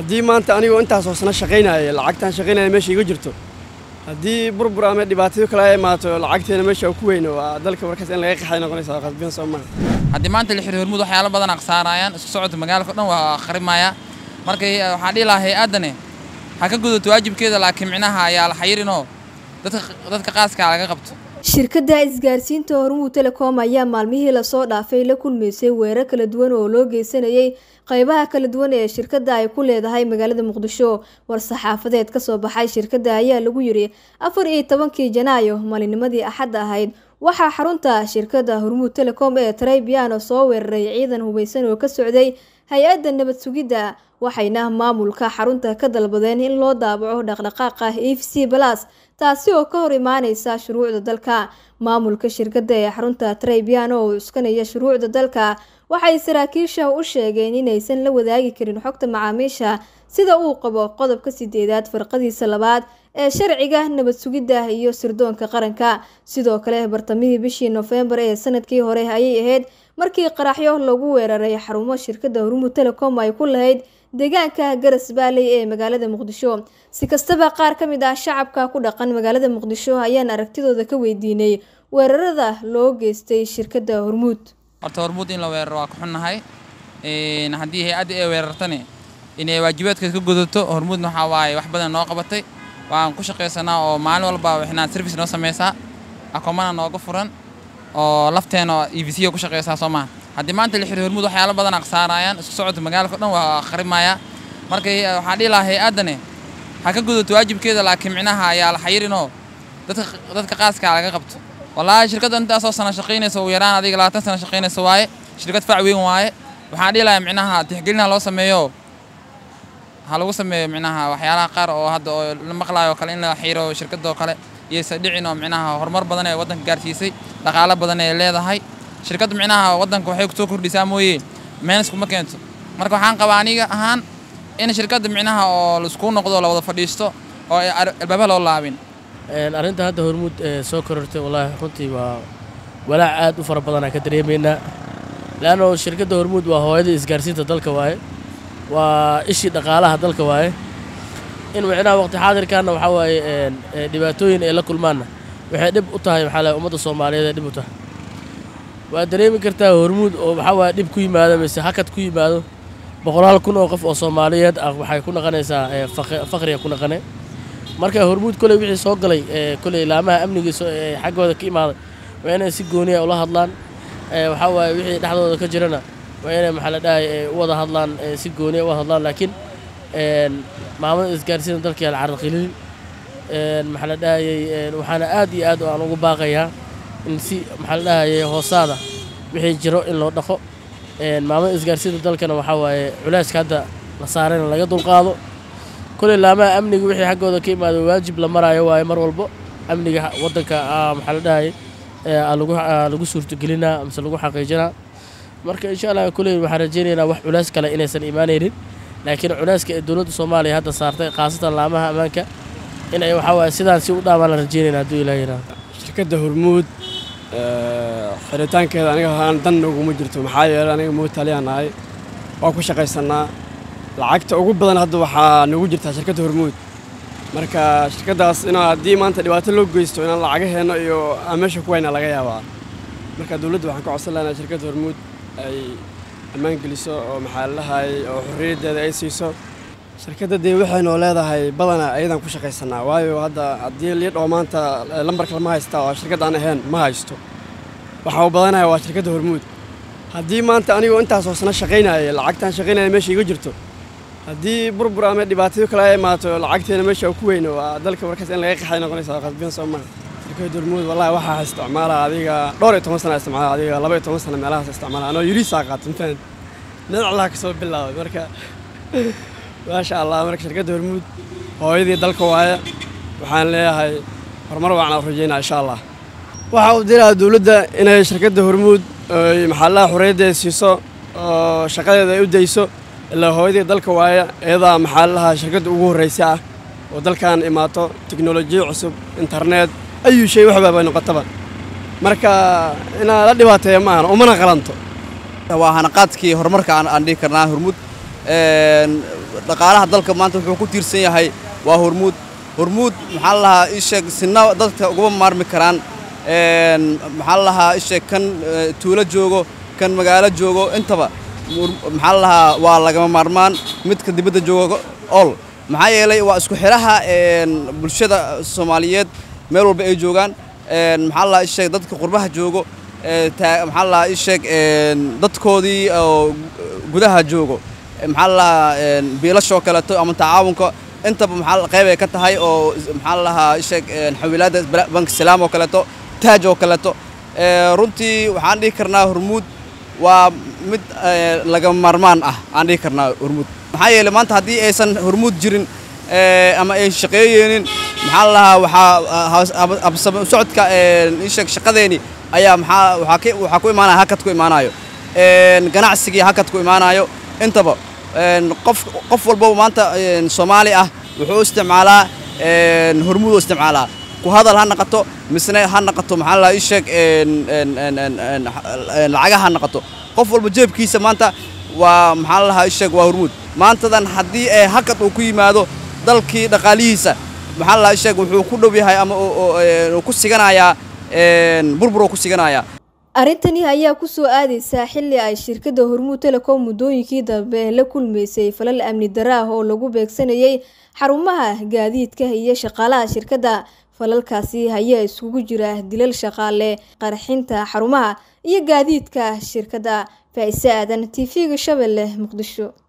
haddii maanta anigoo intaasoo sano shaqaynaya lacagtaan shaqaynaya meesha iga jirto haddii burbur ama dhibaatayo kale ay imaato lacagteena meesha ku weyno waa dalka markaas in laga qaxay noqonaysa qasbiyan soo maaha haddii maanta la xiriir hormuud waxyaalo badan aqsaarayaan isku socodka magaalka o dhan waa akhrimaya marka waxaa dhihi lahaa hay-addani ha ka gudato waajibkeeda laakiin micnaha ayaa la xayirinoo dadka dadka qaaskaa laga qabto shirkadda isgaarsiinta hormuud telecom ayaa maalmihii lasoo dhaafay la kulmaysay weerar kala duwan oo loo geysanayay qeybaha kala duwan ee shirkadda ay ku leedahay magaalada muqdisho war-saxaafadeed kasoo baxay shirkadda ayaa lagu yiri afar iyo tobankii janaayo maalinimadii axadda ahayd waxaa xarunta shirkadda hormuud telecom ee traybiano soo weeraray ciidan hubeysan oo ka socday hay-adda nabad sugidda waxayna maamulka xarunta ka dalbadeen in loo daabaco dhaqdhaqaaqa e v c balas taasi oo ka hor imaaneysa shuruucda dalka maamulka shirkadda ee xarunta traybiano oo cuskanaya shuruucda dalka waxay saraakiisha u sheegeen inaysan la wadaagi karin xogta macaamiisha sida uu qabo qodobka sideedaad farqadiisa labaad ee sharciga nabad sugidda iyo sirdoonka qaranka sidoo kale bartamihii bishii nofembar ee sanadkii hore ayay ahayd markii qaraxyo lagu weeraray xarumo shirkadda hormuud telecom ay ku lahayd deegaanka garas baaley ee magaalada muqdisho si kastaba qaar ka mid ah shacabka ku dhaqan magaalada muqdisho ayaan aragtidooda ka weydiinay weerarada loo geystay shirkadda hormuud horta hormuud in la weeraro waa ku xunnahay haddii hay-adda ay weerartani inay waajibaadkeed ka gudato hormuudna waxaa waaye wax badan noo qabatay waan ku shaqaysanaa oo maalin walba waxnaa service noo samaysaa akoomana nooga furan oo lafteena e v c ku shaqaysaa soo maha haddii maanta la xiriir hormuud waxyaalo badan aqsaarayaan isku socodka magaalka o dhan waa akhrimaya marka waxaa dhihi lahaa hay-addani ha ka gudato waajibkeeda laakiin micnaha ayaa la xayirinoo dadka dadka qaaskaa laga qabto wallaahi shirkadda intaasoo sana shaqaynaysa ugu yaraan adiga labaatan sana shaqaynaysa waaye shirkad fac weyn waaye waxaan dhihi lahaa micnaha tixgelin ha loo sameeyo ha lagu sameeyo micnaha waxyaalaha qaar oo hadda oo la maqlaayo oo kale in la xiro shirkadoo kale iyaysa dhicin oo micnaha horumar badan ee waddanka gaarsiisay dhaqaalo badan ee leedahay shirkadda micnaha waddanka waxay kusoo kordhisaa mooye meenis kuma keento marka waxaan qabaa aniga ahaan in shirkadda micnaha oo laisku noqdo la wada fadhiisto oo albaabaha loo laabin arrinta hadda hormuud soo korortay wallaahi runtii waa walaac aad u fara badanaa ka dareemaynaa leanno shirkadda hormuud waa hooyada isgaarsiinta dalka waaye waa ishii dhaqaalaha dalka waaye in micnaha waqti xaadirkaanna waxaa waaye dhibaatooyin ay la kulmaanna waxay dhib u tahay maxaa lahay ummadda soomaaliyeed ay dhib u tahay waa dareemi kartaa hormuud oo waxaa waaye dhib ku yimaado mise hakad ku yimaado boqolaal kun oo qof oo soomaaliyeed ah waxay ku naqanaysaa faqriga ku naqane marka hormuud koley wixii soo galay koley laamaha amnigiisa ee xaggooda ka imaaday waa inay si gooniya ula hadlaan waxaa waaye wixii dhexdooda ka jirana waa inay maxaa la dhahay u wada hadlaan si gooniya u wada hadlaan laakiin maamada isgaarsiinta dalka yaal caraqilin maxaa la dhahayay waxaana aad iyo aad aan ugu baaqayaa in si maxaa la dhahayay hoosaada wixii jiro in loo dhaqo maamada isgaarsiinta dalkana waxaa waaye culeyska hadda la saarayna laga dulqaado koley laamaha amniga wixii xaggooda ka imaado waajib la maraayo waaye mar walbo amniga waddanka maxaa la dhahayay lagu suurtagelinaa mise lagu xaqiijinaa marka insha allah koley waxaan rajaynaynaa wax culays kale inaysan imaanaynin laakiin culeyska ee dowladda soomaaliya hadda saartay khaasatan laamaha ammaanka in ay waxaa waaye sidaan si u dhaamaan la rajaynayna hadduu ilaah yidhaahdo shirkadda hormuud xiritaankeeda aniga ahaan dan uguma jirto maxaa yeelay aniga muutaaliyaan nahay waa ku shaqaysannaa lacagta ugu badan hadda waxaa nagu jirtaa shirkadda hormuud marka shirkaddaas inaa haddii maanta dhibaato loo geysto inaan lacagaheenno iyo aan meesha ku wayna laga yaabaa marka dowladda waxaan ka codsan lahnaa shirkadda hormuud ay ammaan geliso oo maxaa lalahay oo xorriyaddeeda ay siiso shirkadda dee waxaynoo leedahay badana ayadaan ku shaqaysannaa waayo hadda haddii liidhoo maanta lambarka lama haystaa oo shirkad aan ahayn ma haysto waxaa u badanaya waa shirkadda hormuud haddii maanta anigoo intaasoo sano shaqaynaya lacagtaan shaqaynaya meesha iga jirto haddii burbur ama dhibaatayo kale ay imaato lacagteena meesha ku weyno waa dalka markaas in laga qaxay noqonaysa qasbiyan soo maaha shirkadda hormuud wallahi waxaa isticmaala adiga dhowr iyo toban sana isticmaala adiga laba iyo toban sana meelahaas isticmaala anoo yuriisaa qaata mafahant dhinaclaha ka soo bilaabay marka maasha allah marka shirkadda hormuud hooyadii dalka waaye waxaan leeyahay horumar wacan u rajaynaa insha allah waxa uu diraa dowladda inay shirkadda hormuud maxaalaha xorriyaddeeda siiso oo shaqadeeda ay u dayso ilaa hooyadii dalka waaye iyadaa maxaalaha shirkadda ugu horraysa ah oo dalkan imaato tiknolojiya cusub internet ayuu shay waxba bay noqotaba marka inaa la dhibaateeya ma ahan umana qalanto waa hanaqaadkii horumarka aan dhihi karnaa hormuud dhaqaalaha dalka maanta wuxuu ku tiirsan yahay waa hormuud hormuud maxaa la lahaa isheeg sina dadka uguma maarmi karaan maxaa la lahaa isheeg kan tuulo joogo kan magaalo joogo intaba maxaa la lahaa waa lagama maarmaan midka dibadda joogo ol maxaa yeelay waa isku xidhaha bulshada soomaaliyeed meel walba ay joogaan maxaa la lahaa isheeg dadka qurbaha joogo maxaa la lahaa isheeg dadkoodii oo gudaha joogo maxaa la lahaa biilashoo kaleeto ama tacaawunka intaba maxaa qayb ay ka tahay oo maxaa la lahaa isheeg xawilaadda bank salaam oo kaleeto taaj oo kaleeto runtii waxaan dhihi karnaa hormuud waa mid lagama maarmaan ah aan dhihi karnaa hormuud maxaa yeelay maanta haddii aysan hormuud jirin ama ay shaqeeyeenin maxaa la lahaa waxaa habsame socodka isheeg shaqadeeni ayaa maxaa waxaa waxaa ku imaanaya hakad ku imaanayo ganacsigii hakad ku imaanayo intaba qof qof walbaba maanta soomaali ah wuxuu isticmaalaa hormuud u isticmaalaa ku hadal ha naqato misne ha naqato maxaa la isheeg lacagaha ha naqato qof walba jeebkiisa maanta waa maxaa la lahaa isheeg waa hormuud maantadan haddii ee hakad uu ku yimaado dalkii dhaqaalihiisa maxaa la lahaa isheeg wuxuu ku dhow yahay ama ku siganayaa burbur oo ku siganayaa arrintani ayaa kusoo aadaysaa xilli ay shirkadda hormuud telecom muddooyinkii dambe la kulmaysay falal amni dara ah oo lagu beegsanayay xarumaha gaadiidka iyo shaqaalaha shirkadda falalkaasi ayaa iskugu jira dilal shaqaale qarxinta xarumaha iyo gaadiidka shirkadda faa'ise aadan t v-ga shabeelle muqdisho